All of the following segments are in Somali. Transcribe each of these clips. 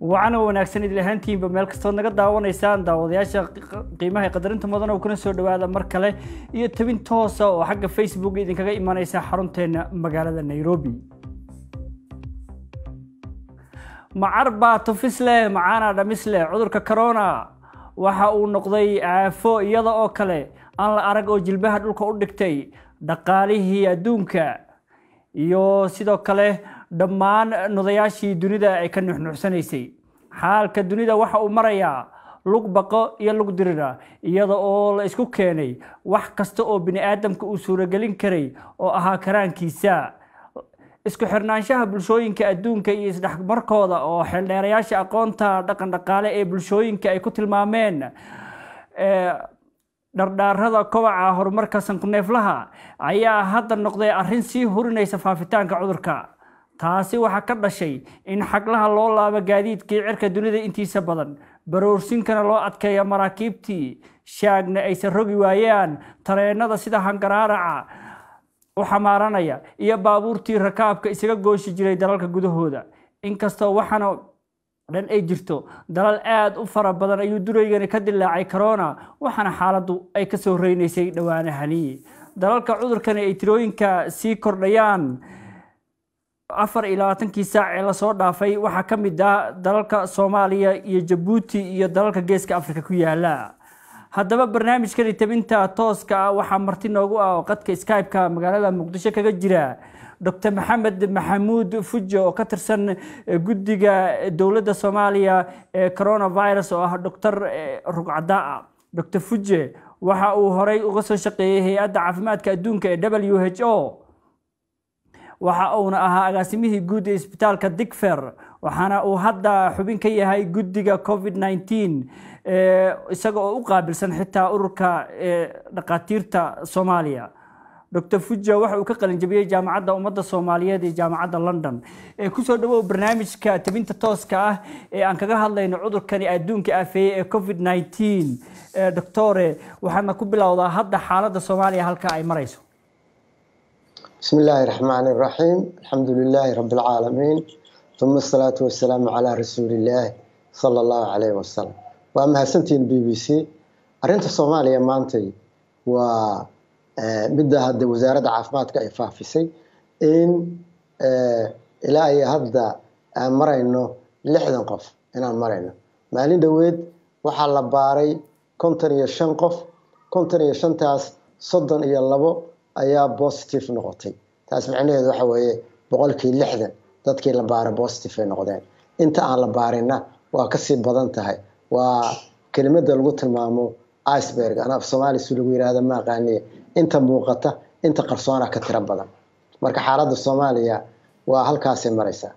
wacana wanaagsan idil ahaantiinba meel kastood naga daawanaysaan daawadayaasha qiimaha qadarinta mudan oo kuna soo dhawaada mar kale iyo tabin toosa oo xagga facebook idinkaga imanaysa xarunteena magaalada nairobi macar baa tufis leh macaana dhamis leh cudurka corona waxa uu noqday aafo iyada oo kale aan la arag oo jilbaha dhulka u dhigtay dhaqaalihii adduunka iyo sidoo kale dhammaan nodayaashii dunida ay ka nuxnuuxsanaysay xaalka dunida waxa uu marayaa lug baqo iyo lug dirira iyada oo la isku keenay wax kasta oo bini aadamka uu suuragelin karay oo ahaa karaankiisa isku xirnaanshaha bulshooyinka adduunka iyo isdhexmarkooda oo xeeldheerayaasha aqoonta dhaqan dhaqaale ee bulshooyinka ay ku tilmaameen dhardhaarada kobaca horumarka sankuneeflaha ayaa hadda noqday arrin sii hurinaysa faafitaanka cudurka taasi waxaa ka dhashay in xaglaha loo laabo gaadiidkii cirka dunida intiisa badan baroorsinkana loo adkeeyo maraakiibtii shaagna aysan rogi waayaan tareenada sida hangaraaraca u xamaaranaya iyo baabuurtii rakaabka isaga gooshi jiray dalalka gudahooda inkastoo waxaana dhan ay jirto dalal aada u fara badan ayuu duraygani ka dilaacay corona waxaana xaaladdu ay ka soo reynaysay dhowaanahani dalalka cudurkani ay tirooyinka sii kordhayaan afar iyo labaatankii saac ee lasoo dhaafay waxaa ka mid ah dalalka soomaaliya iyo jabuuti iyo dalalka geeska afrika ku yaala haddaba barnaamijkani tabinta tooska ah waxaa marti noogu ah oo qadka skype-ka magaalada muqdisho kaga jira docr maxamed maxamuud fujo oo ka tirsan guddiga dowladda soomaaliya ee coronavirus oo ah doctor rugcadaa docr fuje waxa uu horey uga soo shaqeeyey hay-adda caafimaadka adduunka ee w h o waxa uuna ahaa agaasimihii guud ee isbitaalka digfer waxaana uu hadda xubin ka yahay guddiga covid nneteen isaga oo u qaabilsan xitaa ururka dhakhaatiirta soomaaliya docr fuja waxa uu ka qalinjabiyey jaamacadda ummadda soomaaliyeed iyo jaamacadda london kusoo dhawow barnaamijka tabinta tooska ah ee aan kaga hadlayno cudurkani adduunka aafeeyey ee covid nneteen doctore waxaadna ku bilowdaa hadda xaaladda soomaaliya halka ay marayso بسم الله الرحمن الرحيم الحمد لله رب العالمين ثم الصلاة والسلام على رسول الله صلى الله عليه وسلم وأما هسنتين بي بي سي أرنت الصومالية مانتي و midda hadda wasaaradda caafimaadka ay faafisay in ilaa iyo hadda aan marayno lixdan qof inaan marayno maalin dhoweed waxaa la baaray konton iyo shan qof konton iyo shantaas soddon iyo labo ayaa positive noqotay taas macnaheedu waxa weeye boqolkii lixdan dadkii la baaray positive ay noqdeen inta aan la baarinna waa kasii badan tahay waa kelimada lagu tilmaamo iceberg ana af soomaali si lagu yihahda ma aqaaniye inta muuqata inta qarsoona ka tiro badan marka xaaladda soomaaliya waa halkaasay maraysaa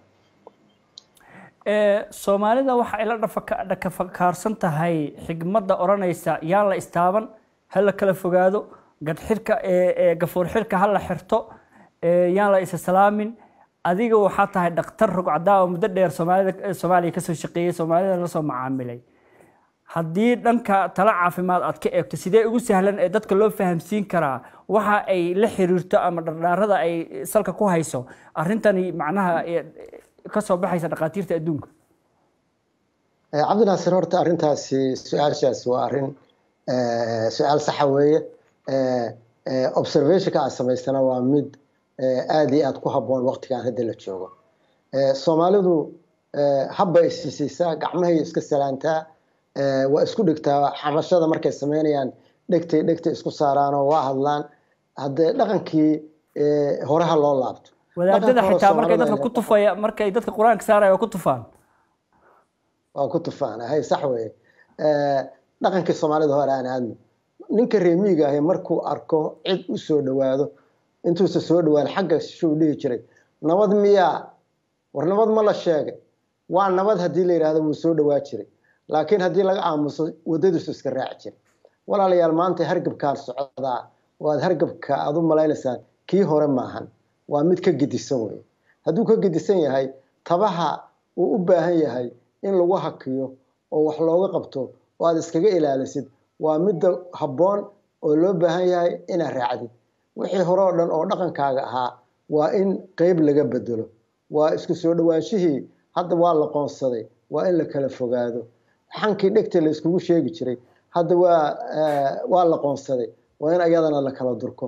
soomaalida waxa ay la dhakafakaarsan tahay xigmadda odhanaysa yaan la istaaban ha la kala fogaado gadxirka gafuur xirka ha la xirto yaan la isa salaamin adiga waxaa tahay dhakhtar rugcadaa oo muddo dheer soomaalida soomaaliya kasoo shaqeeyey soomaalida lasoo macaamilay haddii dhanka tala caafimaad aad ka eegto sidee ugu sahlan ee dadka loo fahamsiin karaa waxa ay la xiriirto ama dhardhaarada ay salka ku hayso arrintani macnaha kasoo baxaysa dhakhaatiirta adduunka cabdinaasir horta arrintaasi su-aashaas waa arrin su-aal saxa weeye observationka aad samaystana waa mid aada iyo aada ku habboon waqtigan hadda la joogo soomaalidu habba isisiisaa gacmahay iska salaantaa waa isku dhigtaa xabashada markay sameynayaan dhegtay dhegtay isku saaraanoo waa hadlaan haddee dhaqankii horeha loo laabto wadaadada xitaa markay dadka ku tufaya markay dadka qur-aanka saaraya waa ku tufaan waa ku tufaan hay sax weye dhaqankii soomaalida hore aan aadno ninka reemiiga ahi markuu arko cid u soo dhawaado intuusa soo dhawaan xagga shuu dhihi jiray nabad miyaa war nabad ma la sheegay waa nabad haddii la yidhahdo wuu soo dhawaa jiray laakiin haddii laga aamuso wadadiisu iska raaci jiray walaalayaal maanta hargabkaan socdaa waad hargabka aad u malaynaysaan kii hore maahan waa mid ka gedisan weye hadduu ka gedisan yahay tabaha uu u baahan yahay in lagu hakiyo oo wax looga qabto oo aad iskaga ilaalisid waa midda habboon oo loo baahan yahay inaad raacdid wixii hore oo dhan oo dhaqankaaga ahaa waa in qeyb laga bedelo waa isku soo dhawaanshihii hadda waa la qoonsaday waa in la kala fogaado xankii dhegta la iskugu sheegi jiray hadda waa waa la qoonsaday waa in ayadana la kala durko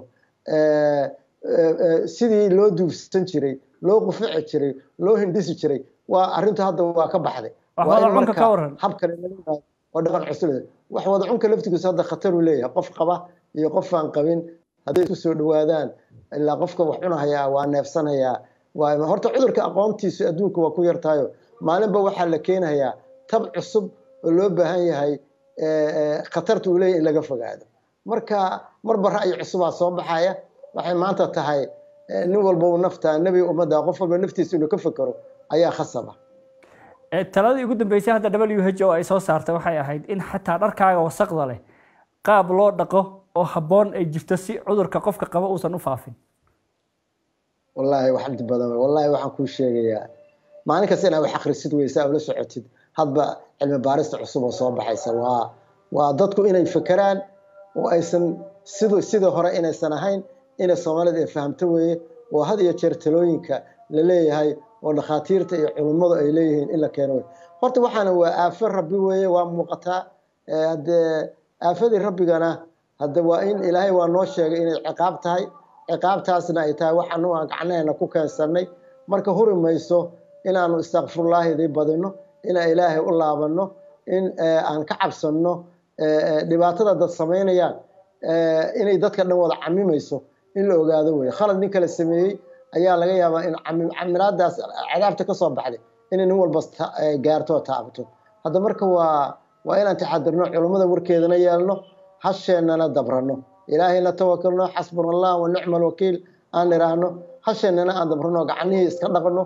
sidii loo duufsan jiray loo qufici jiray loo hindhisi jiray waa arrintu hadda waa ka baxday hab kale waa dhaqan cusub wax wada cunka laftigiisu hadda khatar uu leeyahay qof qaba iyo qof aan qabin hadday isku soo dhawaadaan ilaa qofka wax cunahayaa waa neefsanayaa waa horta cudurka aqoontiisu adduunka waa ku yartahayo maalinba waxaa la keenayaa tab cusub oo loo baahan yahay khatarta uu leeyahay in laga fogaado marka marba ra'yi cusubaa soo baxaya waxay maanta tahay nin walba uu naftaa nebi ummadda qof walba naftiisa inuu ka fekero ayaa khasaba taladii ugu dambeysay hadda w h o ay soo saartay waxay ahayd in xataa dharkaaga wasaqda leh qaab loo dhaqo oo habboon ay jirto si cudurka qofka qaba uusan u faafin wallaahi wax dhib badan wallaahi waxaan kuu sheegayaa maalin kasta inaad wax akhrisid weysa ula socotid hadba cilmi baarista cusub oo soo baxaysa waa waa dadku inay fekeraan oo aysan sid sidii hore inaysan ahayn inay soomaalida ay fahamto weeye oo had iyo jeer talooyinka la leeyahay oo dhakhaatiirta iyo culummadu ay leeyihiin in la keeno wey horta waxaana waa aafo rabbi weeye waa muuqataa haddee aafadii rabbigana hadde waa in ilaahay waa noo sheegay inay ciqaab tahay ciqaabtaasna ay tahay waxaanu aan gacnaheena ku keensannay marka huri mayso inaanu istakfirullaahidii badino inaan ilaahay u laabanno in aan ka cabsanno dhibaatada dad samaynayaan inay dadka dhan wada camimayso in la ogaado weye khalad nin kale sameeyey ayaa laga yaabaa in camilaadaas cadaabta ka soo baxday inay nin walba gaarto oo taabto hadda marka waa waa inaan taxadirno culummada warkeedana yeelno hasheennana dabranno ilaahayna tawakalno xasbuna allah wa nicma alwakiil aan idhaahno hasheennana aan dabrano gacanihii iska dhaqno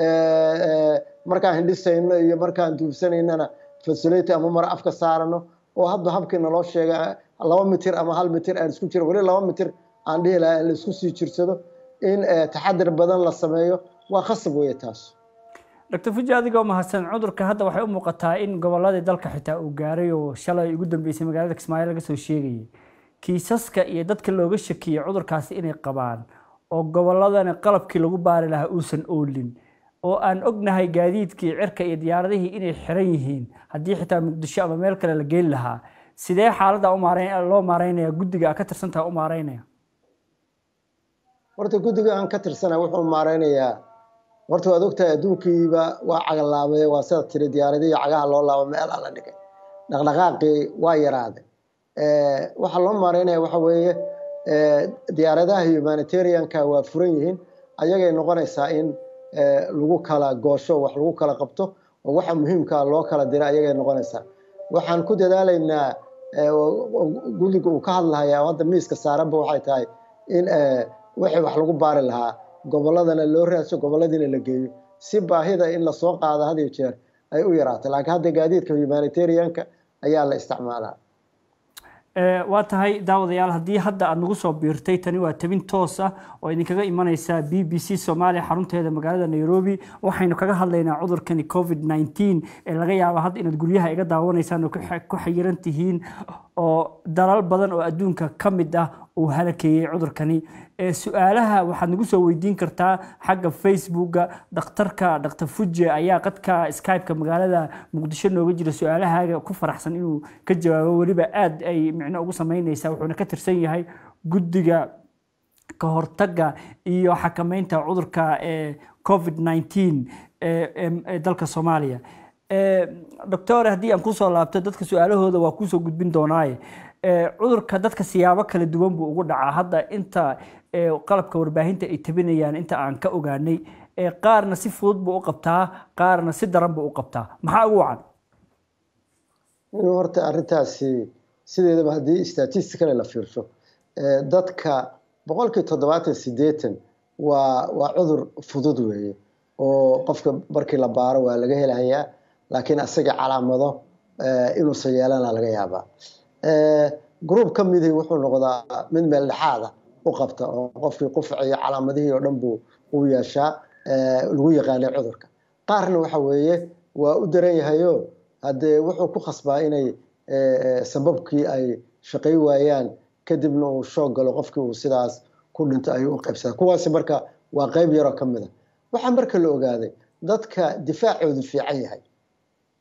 markaan hindhisayno iyo markaan duubsanaynana fasuleyta ama mara afka saarano oo hadba habkii naloo sheega laba mitir ama hal mitir aan isku jiro weli laba mitir aan dhihi lahaa in la isku sii jirsado in taxadir badan la sameeyo waa khasab weeye taas doctor fuji adigoo mahadsan cudurka hadda waxay u muuqataa in gobolladii dalka xitaa uu gaaray oo shalay ugu dambeysay magaalada kismaayo laga soo sheegayay kiisaska iyo dadka looga shakiyey cudurkaasi inay qabaan oo gobolladana qalabkii lagu baari lahaa uusan oolin oo aan ognahay gaadiidkii cirka iyo diyaaradihii inay xiran yihiin haddii xitaa muqdisho ama meel kale la geeli lahaa sidee xaaladda loo maareynaya guddiga a ka tirsantaha u maareynaya horta guddiga aan ka tirsana wuxuu maareynayaa horta waad ogtahay adduunkiiba waa cagalaabay waa sida tiri diyaaradihii cagaha loo laabo meelaa la dhigay dhaqdhaqaaqii waa yaraaday waxaa loo maareynaya waxa weeye diyaaradaha humanitarianka waa furan yihiin ayagay noqonaysaa in lagu kala goosho wax lagu kala qabto oo waxa muhiimkaa loo kala dira ayagay noqonaysaa waxaan ku dadaalaynaa guddiga uu ka hadlahayaa hadda miiska saaranba waxay tahay in wixii wax lagu baari lahaa gobolladana loo raadso gobolladiina la geeyo si baahida in lasoo qaado had iyo jeer ay u yaraato laakiin hadda gaadiidka humanitarianka ayaa la isticmaalaa waa tahay daawadayaal haddii hadda aada nagu soo biirtay tani waa tabin toos ah oo idinkaga imaneysa b b c soomaaliya xarunteeda magaalada nairobi waxaynu kaga hadlaynaa cudurkani covid nneteen ee laga yaaba hadda inaad guryaha iga daawanaysaan oo ku xayiran tihiin oo dalal badan oo adduunka ka mid ah uu halakeeyey cudurkani su-aalaha waxaad nagu soo weydiin kartaa xagga facebooka dhakhtarka dhaktar fuje ayaa qadka skypeka magaalada muqdisho nooga jira su-aalahaaga ku faraxsan inuu ka jawaabo weliba aada ay micno ugu sameyneysaa wuxuuna ka tirsan yahay guddiga ka hortagga iyo xakameynta cudurka covid nneteen ee dalka soomaaliya doctor haddii aan kusoo laabto dadka su-aalahooda waa kuusoo gudbin doonaaye cudurka dadka siyaabo kala duwan buu ugu dhacaa hadda inta qalabka warbaahinta ay tabinayaan inta aan ka ogaanay qaarna si fudud buu u qabtaa qaarna si daran buu u qabtaa maxaa ugu wacan inuu horta arrintaasi sideedaba haddii statisticale la fiirsho dadka boqolkii toddobaatan sideetan waa waa cudur fudud weeye oo qofka markii la baaro waa laga helahayaa laakiin asaga calaamado inuusan yeelana laga yaabaa gruub ka midii wuxuu noqdaa mid meel dhexaada u qabta oo qofkii qufaciyo calaamadihii oo dhan buu u yeeshaa lagu yaqaanay cudurka qaarna waxa weeye waa u daran yahayo haddee wuxuu ku khasbaa inay sababkii ay shaqay waayaan kadibna uu shoog galo qofkii uu sidaas ku dhinto ayuu u qaybsadaa kuwaasi marka waa qayb yaroo ka mid a waxaa marka la ogaaday dadka difaacoodu fiican yahay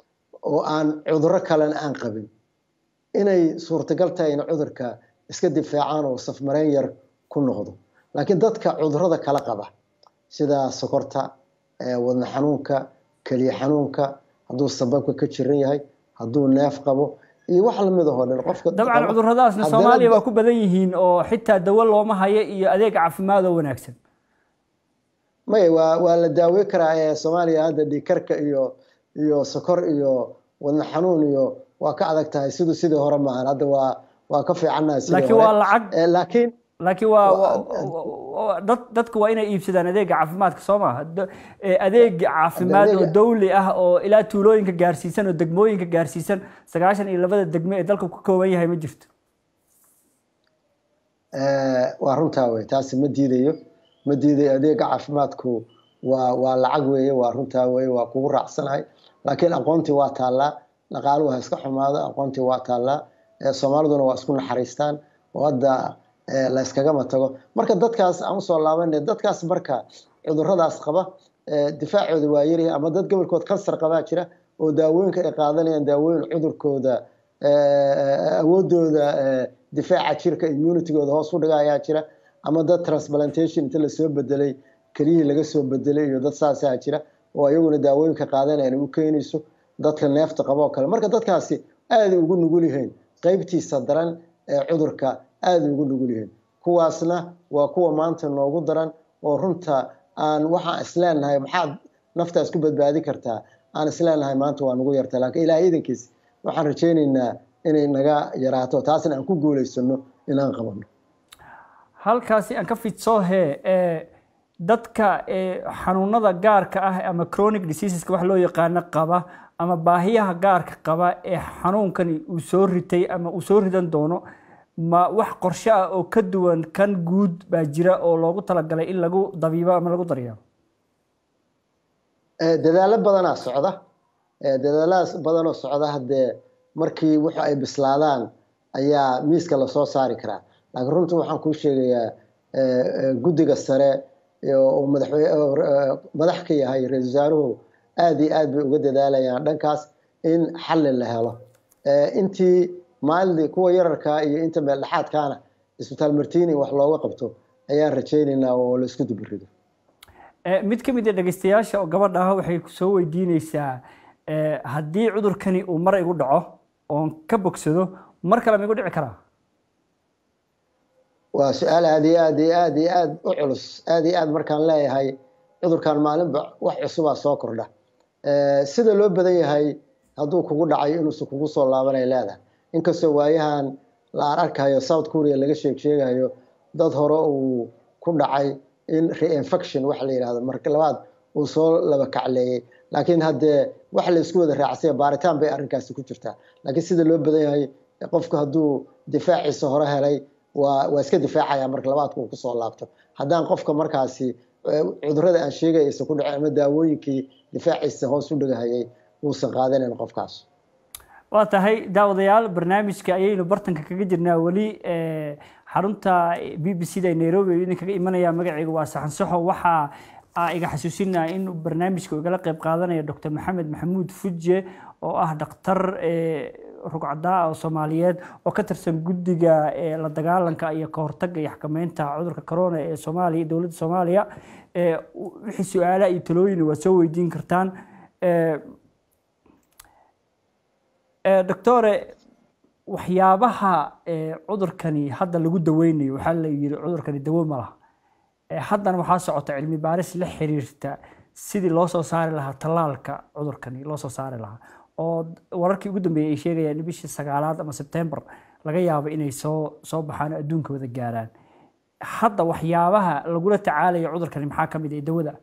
oo aan cuduro kalena aan qabin inay suurtagal tahay in cudurka iska difaacaan oo safmareen yar ku noqdo laakiin dadka cudurada kala qaba sida sokorta wadna xanuunka keliya xanuunka hadduu sababka ka jiran yahay hadduu neef qabo iyo wax lamid ahoo dhan qofka dabcan cuduradaasna soomaaliya waa ku badan yihiin oo xitaa dawo looma hayo iyo adeeg caafimaad oo wanaagsan maya waa waa la daawey karaa ee soomaaliya hadda dhiikarka iyo iyo sokor iyo wadna xanuun iyo waa ka adag tahay siduu sidii hore maahan hadda waa waa ka fiicannahay sidii laakiin waa lacag laakiin laakiin waa dad dadku waa inay iibsadaan adeega caafimaadka soo maaha adeeg caafimaad oo dawli ah oo ilaa tuulooyinka gaarsiisan oo degmooyinka gaarsiisan sagaashan iyo labada degme ee dalka ku kooban yahay ma jirto waa runtaa wey taasi ma diidayo ma diidayo adeega caafimaadku waa waa lacag weeye waa runtaa weye waa kugu raacsanahay laakiin aqoontii waa taallaa dhaqaaluhu ha iska xumaado aqoontii waa taallaa soomaaliduna waa isku naxariistaan oo hadda la yskagama tago marka dadkaas aan usoo laabanay dadkaas marka cuduradaas qaba difaacooda waa yaryahay ama dad gobolkood kansar qabaa jira oo daawooyinka ay qaadanayaan daawooyin cudurkooda awoodooda difaaca jirka immunitygooda hoos u dhiga ayaa jira ama dad transplantation inta lasoo bedelay keliyihii laga soo bedelay iyo dad saasaa jira oo iyaguna daawooyinka qaadanayaan u keenayso dadka neefta qaba oo kale marka dadkaasi aaday ugu nugul yihiin qeybtiisa daran ee cudurka aada ugu nugul yihiin kuwaasna waa kuwa maanta noogu daran oo runta aan waxaan isleenahay maxaad naftaas ku badbaadi kartaa aan isleenahay maanta waa nagu yarta laakiin ilaah iidankiis waxaan rajaynaynaa inay naga yaraato taasna aan ku guulaysano inaan qabano halkaasi aan ka fidsoohe dadka xanuunada gaarka ah ama chronic diseaseska wax loo yaqaano qaba ama baahiyaha gaarka qaba ee xanuunkani uu soo ritay ama uu soo ridan doono ma wax qorshe ah oo ka duwan kan guud baa jira oo loogu talagalay in lagu dabiibo ama lagu daryeelo dadaalo badanaa socda dadaalahaas badanoo socda haddee markii wuxu ay bislaadaan ayaa miiska lasoo saari karaa laakiin runtii waxaan kuu sheegayaa guddiga sare oo madax ka yahay ra-isul wasaaruhu aada iyo aad bay uga dadaalayaan dhankaas in xalli la helo intii maalidii kuwa yararkaa iyo inta meeldhexaadkaana isbitaal martini wax looga qabto ayaan rajaynaynaa oo la isku dubirido mid ka mid a dhegeystayaasha oo gabadha ah waxay soo weydiineysaa haddii cudurkani uu mar igu dhaco oon ka bogsado mar kale ma igu dhici karaa waa su-aal aada iyo aad iyo aad iyo aad u culus aada iyo aad markaan leeyahay cudurkan maalinba wax cusubaa soo kordha sida loo badan yahay hadduu kugu dhacay inuusan kugu soo laabanay leedahay inkastoo waayahan la ararkayo south korea laga sheeg sheegayo dad hore uu ku dhacay in reinfection waxa la yidhahdo marka labaad uu soo laba kacleeyey laakiin haddee wax la isku wada raacsanya baaritaan bay arrinkaasi ku jirtaa laakiin sida loo badan yahay qofku hadduu difaaciisa hore helay waa waa iska difaacaya marka labaadku uu kusoo laabto haddaan qofka markaasi cudurada aan sheegay aysan ku dhacin ama daawooyinkii difaaciisa hoos u dhigahayay uusan qaadanayn qofkaas waa tahay daawadayaal barnaamijka ayaynu bartanka kaga jirnaa weli xarunta b b c da nairobi ayuu idinkaga imanaya magacayga waa saxan saxo waxaa iga xasuusinaa in barnaamijka igala qayb qaadanaya doctor maxamed maxamuud fuje oo ah dhakhtar rugcadaa oo soomaaliyeed oo ka tirsan guddiga la dagaalanka iyo ka hortagga iyo xakameynta cudurka corona ee soomaaliya dowladda soomaaliya wixii su-aalaha iyo talooyin waa soo weydiin kartaan doctore waxyaabaha cudurkani hadda lagu daweynayo waxaa la yiri cudurkani dawo ma laha haddana waxaa socota cilmi baaris la xiriirta sidii loo soo saari lahaa tallaalka cudurkani loo soo saari lahaa oo wararkii ugu dambeeyey ay sheegayaan in bishii sagaalaad ama sebtembar laga yaabo inay soo soo baxaan adduunka wada gaaraan hadda waxyaabaha lagula tacaalayo cudurkani maxaa ka mid ah dawada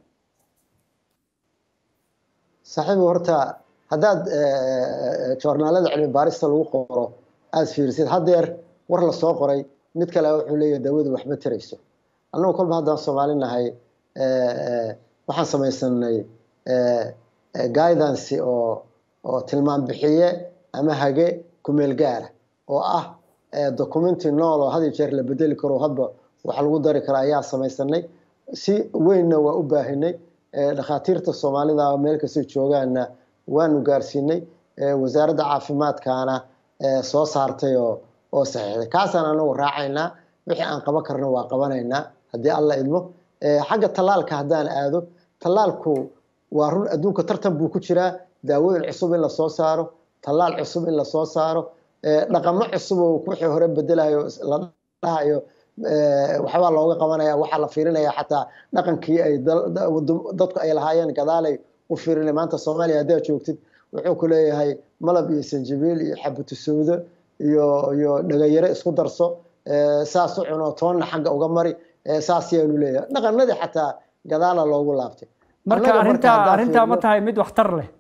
saaxiibi horta haddaad joornaalada cilmi baarista lagu qoro aada fiirisid haddeer war la soo qoray mid kale wuxuu leeyahay dawadu waxma tarayso annagu kolba haddaan soomaali nahay waxaan samaysanay guidance oo oo tilmaam bixiye ama hage kumeel gaara oo ah documenti nool oo had iyo jeer la bedeli karo hadba wax lagu dari karo ayaa samaysanay si weynna waa u baahinay dhakhaatiirta soomaalida meel kastoo joogaanna waanu gaarsiinay wasaaradda caafimaadkaana soo saartay oo oo saxiixday kaasaan anagu raacaynaa wixii aan qaban karno waa qabanaynaa haddii alla idmo xagga tallaalka haddaan aado tallaalku waa run adduunka tartan buu ku jiraa daawooyin cusub in lasoo saaro tallaal cusub in lasoo saaro dhaqamo cusub oo wixii hore bedelayo la dhahayo waxbaa looga qabanaya waxaa la fiirinaya xataa dhaqankii ay dadku ay lahaayeen gadaalay u fiirinay maanta soomaaliya haddaad joogtid wuxuu ku leeyahay malab iyo sanjabiil iyo xabutu sawdo iyo iyo dhagayare isku darso saas u cuno toonna xagga uga mari saas yaanu leeyahay dhaqanadii xataa gadaala loogu laabtay marka arrintaa arrintaa ma tahay mid waxtar leh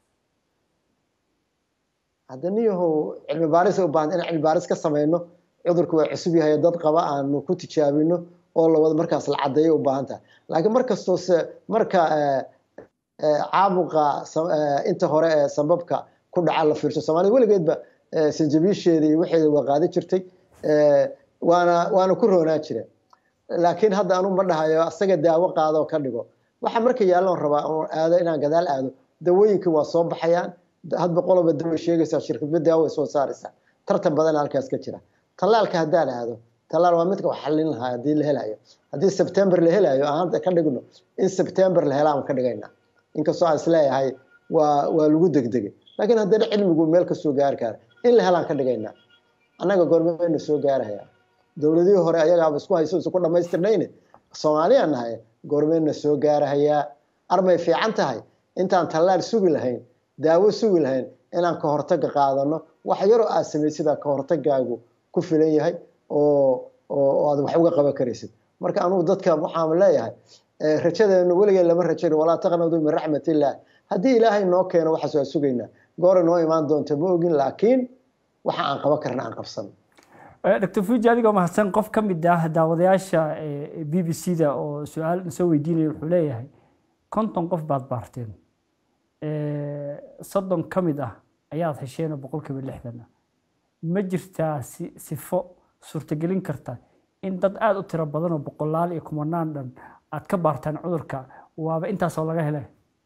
hadda niyahow cilmi baaris u baahan inaan cilmi baaris ka samayno cudurku waa cusub yahay dad qaba aanu ku tijaabino oo lawada markaas la caddeeyo u baahan tahay laakiin markastoo se marka caabuqa inta hore ee sababka ku dhaca la fiirsho soomaalida weligeedba sanjabiisheeda iyo waxeeda waa qaadi jirtay waana waana ku roonaa jira laakiin hadda anu ma dhahayo asaga daawo qaadoo ka dhigo waxa marka yaalloon rabaa oon aado inaan gadaal aado dawooyinka waa soo baxayaan hadba qoloba dawa sheegaysaa shirkadba daawo ay soo saaraysaa tartan badan halkaas ka jira tallaalka haddaan aado tallaal waa midka wax xallin lahaa haddii la helayo haddii sebtember la helayo aan hadda ka dhigno in sebtember la helaan ka dhigaynaa inkastoo aan isleeyahay waa waa lagu degdegay laakiin haddana cilmigu meel kasoo gaari kara in la helaan ka dhigaynaa annaga goormeyna soo gaarahaya dowladihii hore ayagaaba isku hayso isku dhamaystirnayne soomaaliya nahay goormeyna soo gaarahayaa armay fiican tahay intaan tallaal sugi lahayn daawo sugi lahayn inaan ka hortaga qaadano wax yaroo aad samaysida ka hortagaagu ku filan yahay oo oo aad wax uga qaban karaysid marka anugu dadka waxaan leeyahay rajadeenu weligeen lama rajayn walaa taqnadu min raxmatillah haddii ilaahay noo keeno waxaas waa sugaynaa goora noo imaan doonta ma ogin laakiin waxa aan qaban karna aan qabsano doctor fuji adigoo mahadsan qof ka mid ah daawadayaasha b b c da oo su-aal soo weydiinaya wuxuu leeyahay konton qof baad baarteen soddon ka mid ah ayaad hesheen oo boqolkiiba lixdan ah ma jirtaa sifo suurtagelin karta in dad aada u tiro badan oo boqolaal iyo kumanaan dhan aad ka baartaan cudurka waaba intaasoo laga helay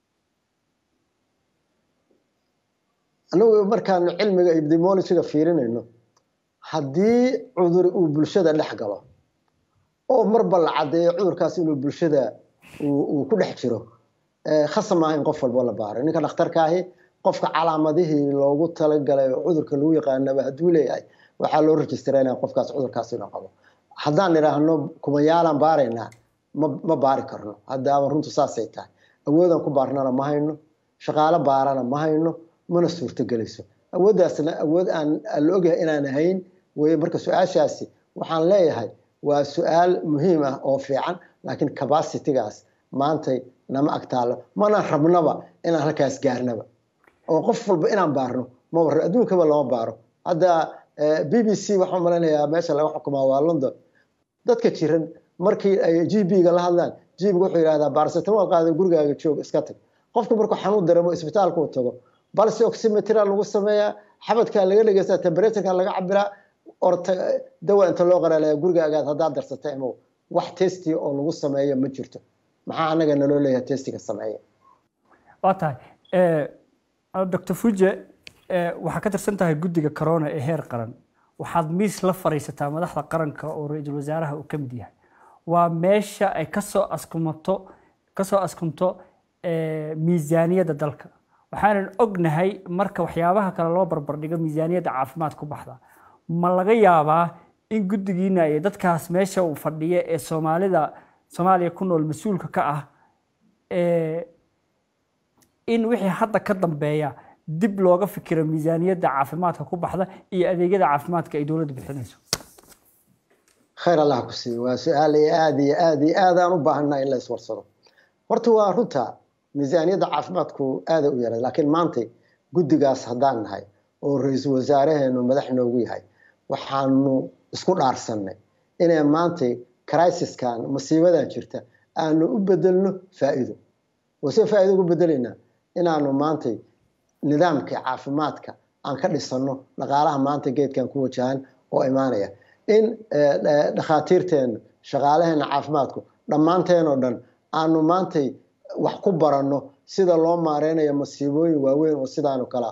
anagu markaanu cilmiga epidemiologiga fiirinayno haddii cudur uu bulshada dhex galo oo marba la caddeeyo cudurkaas inuu bulshada uu ku dhex jiro khasab maaha in qof walbo la baaro ninka dhakhtarkaahi qofka calaamadihii loogu talagalay oo cudurka lagu yaqaanaba hadduu leeyahay waxaa loo rejistareynaya qofkaas cudurkaas inuu qabo haddaan idhaahno kumayaalaan baaraynaa ma ma baari karno haddaaba runtu saasay tahay awoodaan ku baarnana ma hayno shaqaalo baarana ma hayno mana suurtogelayso awooddaasna awood aan la ogyahay inaan ahayn weye marka su-aashaasi waxaan leeyahay waa su-aal muhiim ah oo fiican laakiin capacitygaas maantay nama agtaalo mana rabnaba inaan halkaas gaarnaba oo qof walba inaan baarno ma warro adduunkaba lama baaro hadda b b c waxaan malaynayaa meesha laga xukumaa waa london dadka jiran markii ay g b-ga la hadlaan g-ga wuxuu yidhahdaa baarasetamool qaada gurigaaga joog iska tag qofka markuu xanuun dareemo isbitaalka u tago balse oximetria lagu sameeyaa xabadkaa laga dhegeystaa temperatureka laga cabiraa orta dawa inta loo qaraalaya gurigaagaad haddaad darsata imow wax testi oo lagu sameeyo ma jirto maxaa anaga naloo leeyahay testiga sameeya waa tahay doctor fuje waxaa ka tirsan tahay guddiga corona ee heer qaran waxaad miis la fariisataa madaxda qaranka oo ra-iisul wasaaraha uu ka mid yahay waa meesha ay kasoo askumato kasoo askunto miisaaniyadda dalka waxaanan ognahay marka waxyaabaha kale loo barbardhigo miisaaniyadda caafimaad ku baxda ma laga yaabaa in guddigiina iyo dadkaas meesha uu fadhiya ee soomaalida soomaaliya ku nool mas-uulka ka ah in wixii hadda ka dambeeya dib looga fikiro miisaaniyadda caafimaadka ku baxda iyo adeegyada caafimaadka ay dowladdu bixinayso khayr allah ku siiyo waa su-aal iyo aada iyo aada iyo aad aan u baahannaha in la iswarsado horta waa runta miisaaniyadda caafimaadku aada u yaray laakiin maantay guddigaas haddaan nahay oo ra-iisul wasaareheenu madax noogu yahay waxaanu isku dhaarsannay inay maantay crisiskan masiibadan jirta aanu u bedelno faa'iido wase faa'ido ugu bedelaynaa inaanu maantay nidaamka caafimaadka aan ka dhisanno dhaqaalaha maanta geedkan ku wajahan oo imaanaya in dhakhaatiirteena shaqaalaheena caafimaadku dhammaanteenoo dhan aanu maantay wax ku baranno sida loo maareynayo masiibooyin waaweyn oo sidaanu kala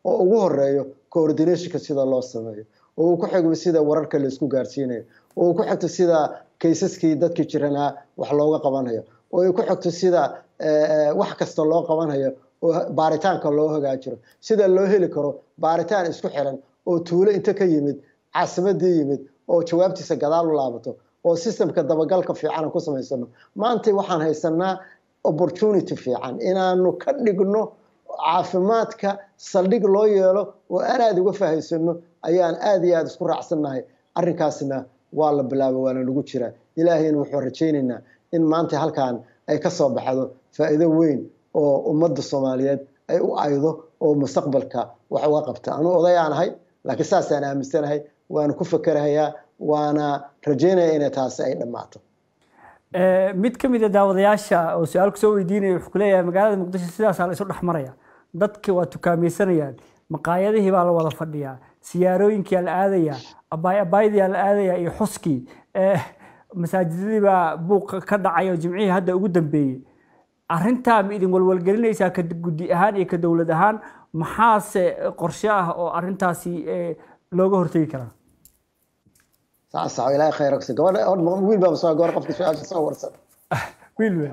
oo ugu horeeyo coordinationka sida loo sameeyo oo uu ku xigmo sida wararka laisku gaarsiinayo oo uu ku xigto sida kaysaskii dadkii jiranaa wax looga qabanayo oo ay ku xigto sida wax kasta loo qabanayo oo baaritaanka loo hagaajiro sida loo heli karo baaritaan isku xiran oo tuulo inta ka yimid caasimadii yimid oo jawaabtiisa gadaal u laabato oo systemka dabagalka fiican ku samaysano maanta waxaan haysanaa opportunity fiican inaanu ka dhigno caafimaadka saldhig loo yeelo oo aan aada uga fahaysano ayaan aada iyo aada isku raacsannahay arrinkaasna waa la bilaaba waana lagu jiraa ilaahayna wuxuu rajaynaynaa in maanta halkan ay ka soo baxdo faa'iido weyn oo ummadda soomaaliyeed ay u aydo oo mustaqbalka wax uga qabta anuu odayaan ahay laakiin saasaan aaminsanahay waana ku fakerahayaa waana rajaynaya inay taasi ay dhammaato mid ka mid a daawadayaasha oo su-aal kusoo weydiinaya wuxuu ku leeyahay magaalada muqdisho sidaasaa la isu dhex maraya dadki waa tukaamaysanayaan maqaayadihii baa la wada fadhiyaa siyaarooyinkiyaa la aadayaa abaay abaaydiyaa la aadayaa iyo xuskii masaajidadii baa buuq ka dhacay oo jimcihii hadda ugu dambeeyey arrintaa ma idin walwalgelinaysaa ka guddi ahaan iyo ka dowlad ahaan maxaase qorshe ah oo arrintaasi looga hortegi karaa saas ilaahay khayr ogsa gabadha wiil baa soo gabar qofka su-aasha soo warsan wiil wey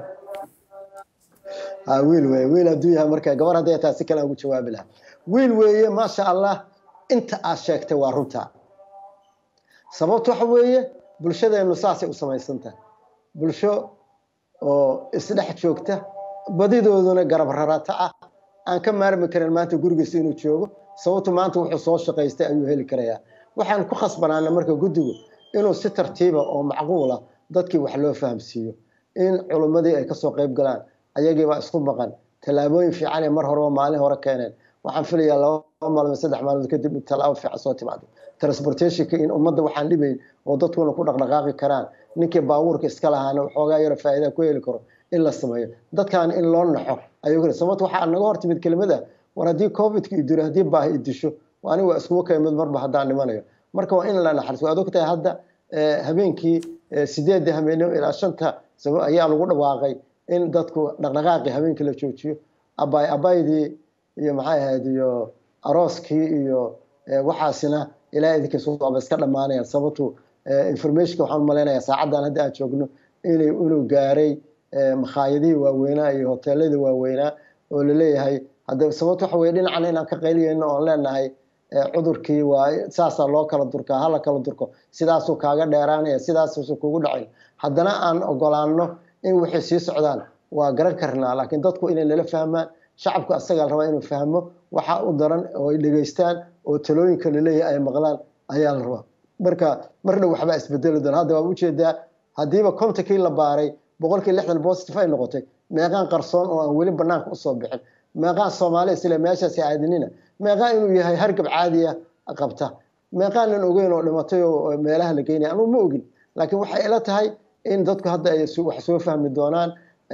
ha wiil weeye wiil hadduu yahay marka gabar hadday taa si kale aan ugu jawaabi lahaa wiil weeye maasha allah inta aad sheegtay waa runtaa sababtu waxa weeye bulshadeennu saasay u samaysan tahay bulsho oo isdhex joogta badidooduna garab rarata ah aan ka maarmi karin maanta gurigiisa inuu joogo sababtu maanta wuxuu soo shaqaystay ayuu heli karayaa waxaan ku khasbanaana marka guddigu inuu si tartiiba oo macquula dadkii wax loo fahamsiiyo in culummadii ay kasoo qayb galaan ayagiibaa isku maqan tallaabooyin fiican ee mar horeba maalin hore keeneen waxaan filayaa laba maalmood saddex maalmood kadib in tallaabo fiican soo timaado transportationka in ummadda waxaan dhibayn oo dadkuna ku dhaqdhaqaaqi karaan ninkii baabuurka iska lahaana waxoogaa yaro faa'iida ku heli karo in la sameeyo dadkan in loo naxo ayuu sababta waxaa naga hor timid kelimada war haddii covidka idiro haddii baahi idisho aniga waa iskugu kaymid marba haddaan dhimanayo marka waa in la naxariso waad ogtahay hadda habeenkii sideedda habeenimo ilaa shanta ayaa lagu dhawaaqay in dadku dhaqdhaqaaqii habeenkii la joojiyo abaay abaydii iyo maxay ahayd iyo arooskii iyo waxaasina ilaa idinkiis waaba iska dhammaanayaan sababtu informationka waxaan malaynayaa saacaddan hadda aan joogno inay inuu gaaray makhaayadihii waaweynaa iyo hoteeladii waaweynaa oo laleeyahay hadda sababtu waxa weye dhinacan inaan ka qayliyeyno oon leenahay cudurkii waa saasaa loo kala durkaa hala kala durko sidaasuu kaaga dheeraanaya sidaasuusu kugu dhacin haddana aan ogolaano in waxay sii socdaan waa garan karnaa laakiin dadku inay nala fahmaan shacabku asagaa rabaa inuu fahmo waxa u daran oo ay dhegaystaan oo talooyinka laleeyahay ay maqlaan ayaa la rabaa marka marna waxbaa isbedeli doona hadda waa ujeedaa haddiiba kontakii la baaray boqolkii lixdan positive ay noqotay meeqaan qarsoon oo aan weli banaanka usoo bixin meeqaan soomaali isle meeshaasi aadinina meeqaa inuu yahay hargab caadiya qabta meeqaanan ogeyn oo dhimatay oo meelaha la geynaya anuu ma ogin laakiin waxay ila tahay in dadku hadda ay wax soo fahmi doonaan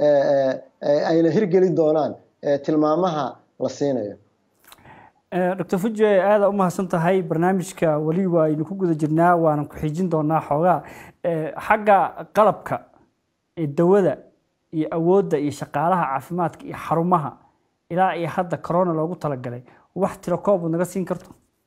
ayna hirgeli doonaan tilmaamaha la siinayo doctor fuji aada u mahadsan tahay barnaamijka weli waaynu ku guda jirnaa waanan ku xiijin doonaa xoogaa xagga qalabka dawada iyo awoodda iyo shaqaalaha caafimaadka iyo xarumaha ilaa iyo hadda corona loogu talagalay wax tiro koob naga siin karto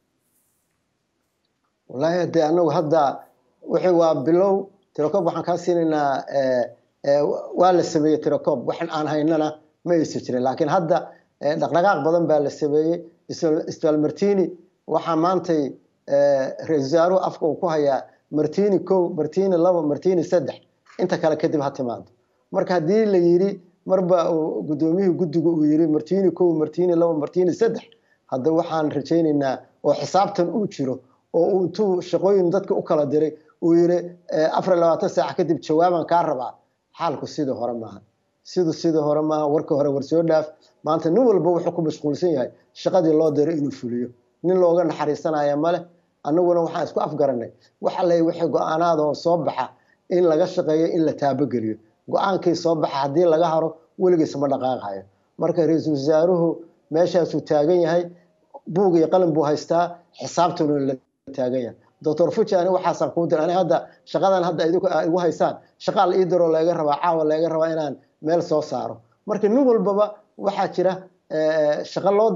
wallaahi hadee anagu hadda wixii waa bilow tirokoob waxaan kaa siinaynaa waa la sameeyey tirokoob waxan aan haynana ma aysan jirin laakiin hadda dhaqdhaqaaq badan baa la sameeyey isbitaal martini waxaa maantay ra-isul wasaaruhu afka uu ku hayaa martini kow martini labo martini saddex inta kale kadib ha timaado marka haddii la yiri marba gudoomiyihii guddiga uu yiri martini kow martini labo martini saddex hadda waxaan rajaynaynaa oo xisaabtan uu jiro oo uu intuu shaqooyin dadka u kala diray uu yiri afar labaatan saac kadib jawaabaan kaa rabaa xaalku sidii hore maaha sidu sidii hore maaha warka hore war soo dhaaf maanta nin walba wuxuu ku mashquulsan yahay shaqadii loo diray inuu fuliyo nin looga naxariisanaya male annaguna waxaan isku afgaranay waxa lay wixii go-aanaada oo soo baxa in laga shaqeeyo in la taabogeliyo go-aankii soo baxa haddii laga haro weligiis ma dhaqaaqayo marka ra-iisul wasaaruhu meeshaasuu taagan yahay buug iyo qalin buu haystaa xisaabtuna la taagan yahay doctor fuji ani waxaasaan kuu dir ani hadda shaqadan hadda igu haysaan shaqaa la ii diroo laga rabaa caawa laga rabaa inaan meel soo saaro marka nin walbaba waxaa jira shaqo loo diray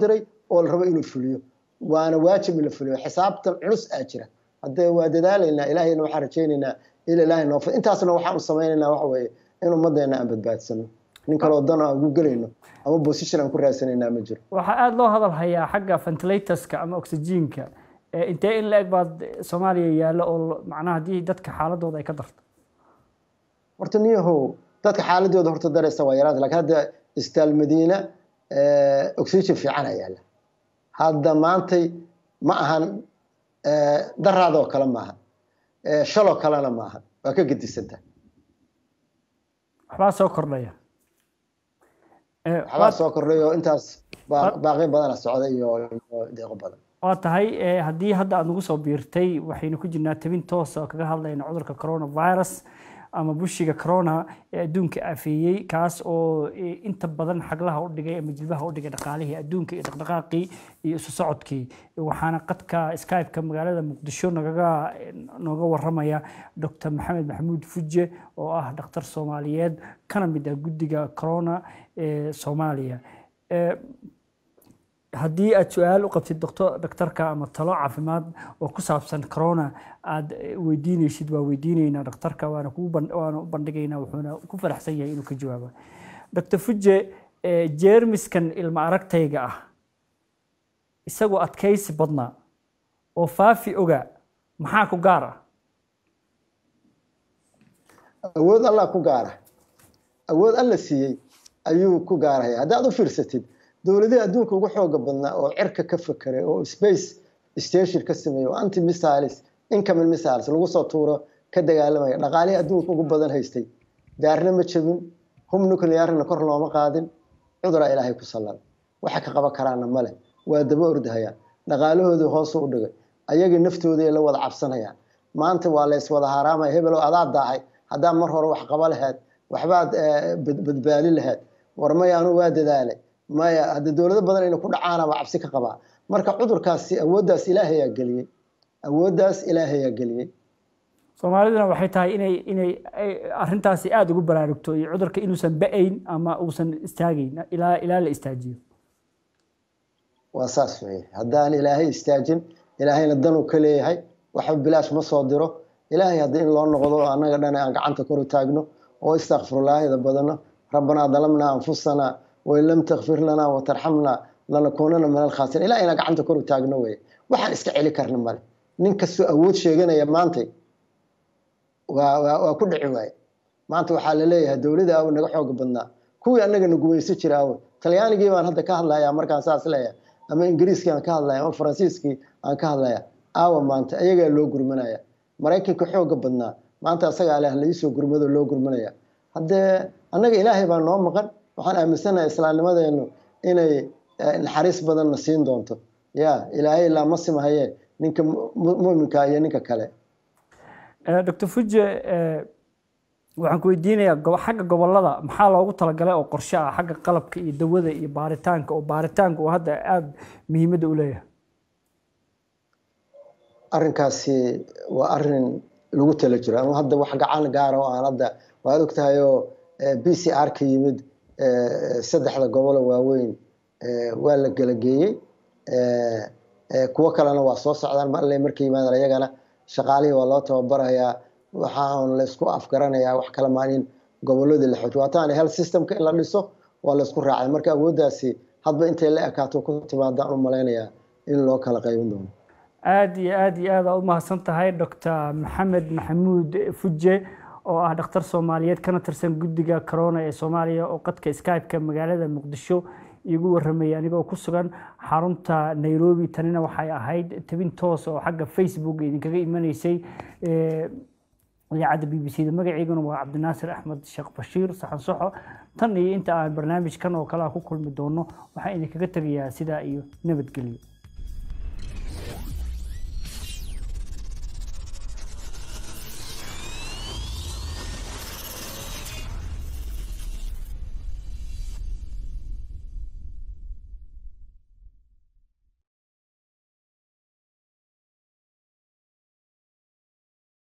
oo la rabo inuu fuliyo waana waajib in la fuliyo xisaabtan culus aa jira haddee waa dadaalaynaa ilaahayna waxaan rajaynaynaa il ilaahay noo intaasna waxaan samaynaynaa waxa weeye in ummaddeena aan badbaadsano nin kaloo dan aan ugu gelayno ama position aan ku raadsanaynaa ma jiro waxaa aada loo hadal hayaa xagga ventilatorska ama oxygenka intee in la eg baad soomaaliya yaallo oo macnaha haddii dadka xaaladooda ay ka darto horta niyahow dadka xaaladooda horta daraysa waa yaraanta lakin hadda istaal madiina oxygen fiicana yaalla hadda maantay ma ahan daraadoo kale maaha shaloo kalena maaha waa ka gedisanta waxbaa soo kordhaya waxbaa soo kordhay oo intaas baaqi badana socda iyo deeqo badan waa tahay haddii hadda aada nagu soo biirtay waxaynu ku jirnaa tabin toos oo kaga hadlayna cudurka coronavirus ama bushiga corona ee adduunka afeeyey kaas oo inta badan xaglaha u dhigay ama jilbaha u dhigay dhaqaalihii adduunka iyo dhaqdhaqaaqii iyo isu socodkii waxaana qadka skype-ka magaalada muqdisho nagaga nooga waramaya dr maxamed maxamuud fuje oo ah dhakhtar soomaaliyeed kana mid ah guddiga corona ee soomaaliya haddii aad su-aal u qabtid dhaktarka ama talo caafimaad oo ku saabsan corona aad weydiinaysid waa weydiinaynaa dhakhtarka waana waana u bandhigaynaa wuxuuna ku faraxsan yahay inuu ka jawaabo doctor fuje jeermiskan ilma aragtayga ah isagoo adkaysi badnaa oo faafi oga maxaa ku gaar ah awood allah ku gaara awood alla siiyey ayuu ku gaaraya haddaad u fiirsatid dowladihii adduunka ugu xooga badnaa oo cirka ka fekeray oo space station ka sameeyey oo anti missiles incoming missiles lagu soo tuuro ka dagaalamaya dhaqaalihii adduunka ugu badan haystay daarna ma jebin hum nuclearna kor looma qaadin cuduraa ilaahay ku sallan waxa ka qaban karaana male waa daba ordahayaan dhaqaalahoodii hoosu u dhigay ayagii naftoodii la wada cabsanayaan maanta waa lays wada haaraamaya hebelow adaa daahay haddaa mar hore wax qaba lahayd waxbaad badbaali lahayd war maya anu waa dadaalay maya hadda dowlado badan ayna ku dhacaanaba cabsi ka qabaa marka cudurkaasi awooddaas ilaahayaa geliyey awooddaas ilaahayaa geliyey soomaaliduna waxay tahay inay inay arrintaasi aada ugu baraarugto iyo cudurka inuusan ba-ayn ama uusan istaagayn ilaa ilaa la istaajiyo waa saas weye haddaan ilaahay istaajin ilaahayna danuu ka leeyahay waxba bilaash ma soo diro ilaahay haddii in loo noqdo oo annaga dhan aan gacanta kor u taagno oo istakfirullaahida badano rabbanaa dalamnaa anfusanaa wain lam takfir lanaa watarxamnaa lanakuunana min alkhaasiriin ilaa inaa gacanta kor u taagno weye waxaan iska celi karna male nin kastoo awood sheeganaya maantay waa waa ku dhici waaye maanta waxaa la leeyahay dowladda awo naga xooga badnaa kuwii annaga na gumayso jira awo talyaanigii baan hadda ka hadlayaa markaan saas leeyahay ama ingiriiskii aan ka hadlaya ama faransiiskii aan ka hadlaya aawa maanta ayagaa loo gurmanaya maraykanka xooga badnaa maanta asagaa leh laisoo gurmado loo gurmanaya haddee annaga ilaahay baa noo maqan waxaan aaminsanahay islaamnimadeenu inay naxariis badanna siin doonto ya ilaahay ilaa ma simahaye ninka muminka iyo ninka kale doctor fuje waxaan ku weydiinayaa xagga gobolada maxaa loogu talagalay oo qorshe ah xagga qalabka iyo dawada iyo baaritaanka oo baaritaanka uu hadda aada muhiimadda u leeyahay arrinkaasi waa arrin lagu tala jiro ama hadda wax gacan gaara oo aan hadda waad ogtahay oo b c r ka yimid saddexda gobolo waaweyn waa la gelageeyey kuwo kalena waa soo socdaan ma alle markay yimaadaan ayagana shaqaalihii waa loo tababarayaa waxaan laysku afgaranayaa wax kala maan in goboladii la xoojo waataan health systemka in la dhiso waa laysku raacay marka awooddaasi hadba intay la ekaato ku timaadaan u malaynayaa in loo kala qaybin doono aada iyo aada iyo aada u mahadsan tahay doctor maxamed maxamuud fuje oo ah dhakhtar soomaaliyeed kana tirsan guddiga corona ee soomaaliya oo qadka skype-ka magaalada muqdisho igu warramayay anigoo ku sugan xarunta nairobi tanina waxay ahayd tabin toos oo xagga facebook idinkaga imanaysay idaacadda b b c da magaceyguna waa cabdinaasir axmed sheekh bashiir saxan soxo tan iyo inta aan barnaamijkan oo kale ku kulmi doono waxaan idinkaga tegayaa sidaa iyo nabadgelyo